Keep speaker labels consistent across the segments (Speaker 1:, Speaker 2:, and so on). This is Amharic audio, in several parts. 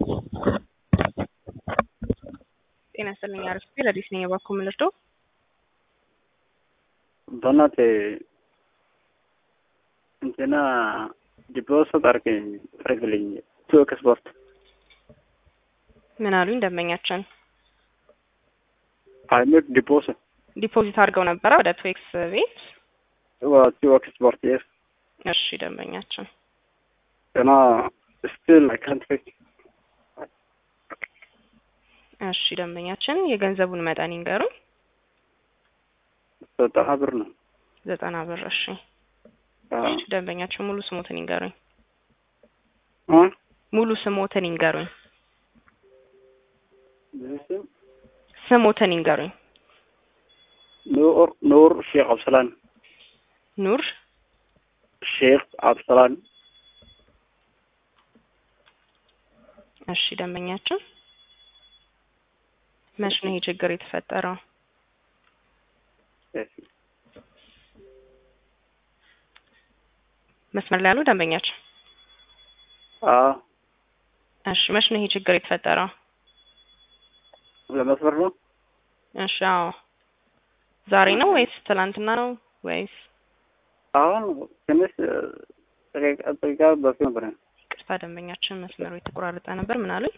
Speaker 1: ጤና ይስጥልኝ አሪፍ ረዲስ ነኝ የባኮ ምልርዶ
Speaker 2: Donate እንትና ዲፖዚት አርገ አርግልኝ ቱ ኤክስፖርት
Speaker 1: ምን አሉኝ ደንበኛችን
Speaker 2: አይሜክ ዲፖዚት
Speaker 1: ዲፖዚት አድርገው ነበረ ወደ ቱዌክስ ቤት
Speaker 2: ቱ ኤክስፖርት የስ
Speaker 1: እሺ ደንበኛችን
Speaker 2: ገና ስቲል አይ ካንት ፌክ
Speaker 1: እሺ ደንበኛችን የገንዘቡን መጠን ይንገሩኝ
Speaker 2: ዘጠና ብር ነው
Speaker 1: ዘጠና ብር እሺ እሺ ደንበኛችን ሙሉ ስሞትን ይንገሩኝ ሙሉ ስሞትን ይንገሩኝ ስሞትን ይንገሩኝ
Speaker 2: ኑር ኑር ሼክ አብሰላን
Speaker 1: ኑር
Speaker 2: ሼክ አብሰላን
Speaker 1: እሺ ደንበኛችን መች ነው ይሄ ችግር የተፈጠረው መስመር ላይ ያሉ ደንበኛችን እሺ መች ነው ይሄ ችግር የተፈጠረው
Speaker 2: ለመስመር ነው
Speaker 1: እሺ አዎ ዛሬ ነው ወይስ ትላንትና ነው ወይስ
Speaker 2: አሁን ትንሽ ጥቂቃ በፊት ነበር
Speaker 1: ይቅርታ ደንበኛችን መስመሩ የተቆራረጠ ነበር ምን አሉኝ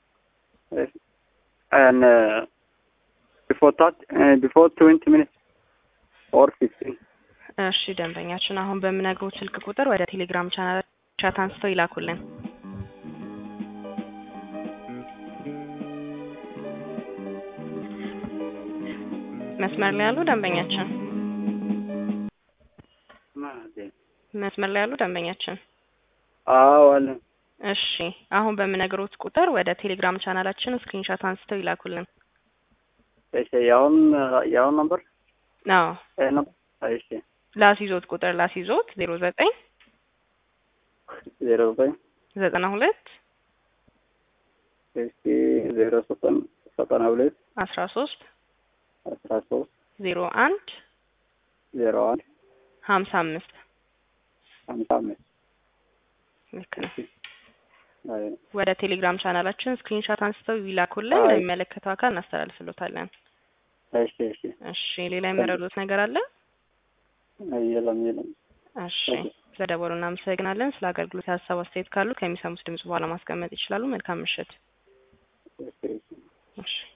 Speaker 2: and uh, before that uh, before 20 minutes or 15
Speaker 1: እሺ ደንበኛችን አሁን በምነግሩት ስልክ ቁጥር ወደ ቴሌግራም ቻናል ቻት አንስተው ይላኩልን መስመር ላይ ያሉ ደንበኛችን መስመር ላይ ያሉ ደንበኛችን
Speaker 2: አዎ አለ
Speaker 1: እሺ አሁን በምነግሮት ቁጥር ወደ ቴሌግራም ቻናላችን ስክሪንሻት አንስተው ይላኩልን
Speaker 2: እሺ ያውን ያውን ነበር
Speaker 1: አዎ
Speaker 2: ነው እሺ
Speaker 1: ላስይዞት ቁጥር ላስይዞት ዜሮ ዘጠኝ
Speaker 2: ዜሮ ዘጠኝ
Speaker 1: ዘጠና ሁለት
Speaker 2: እሺ ዜሮ ዘጠኝ ዘጠና ሁለት
Speaker 1: አስራ ሶስት
Speaker 2: አስራ ሶስት
Speaker 1: ዜሮ አንድ
Speaker 2: ዜሮ አንድ
Speaker 1: ሀምሳ አምስት
Speaker 2: ሀምሳ አምስት
Speaker 1: ልክ ነው ወደ ቴሌግራም ቻናላችን ስክሪንሻት አንስተው ይላኩልን ለሚመለከተው አካል እናስተላልፍሎታለን
Speaker 2: እሺ እሺ
Speaker 1: እሺ ሌላ የመረዱት ነገር አለ
Speaker 2: የለም የለም
Speaker 1: እሺ ስለደወሉ እናመሰግናለን ስለ አገልግሎት የሀሳብ አስተያየት ካሉ ከሚሰሙት ድምጽ በኋላ ማስቀመጥ ይችላሉ መልካም ምሽት እሺ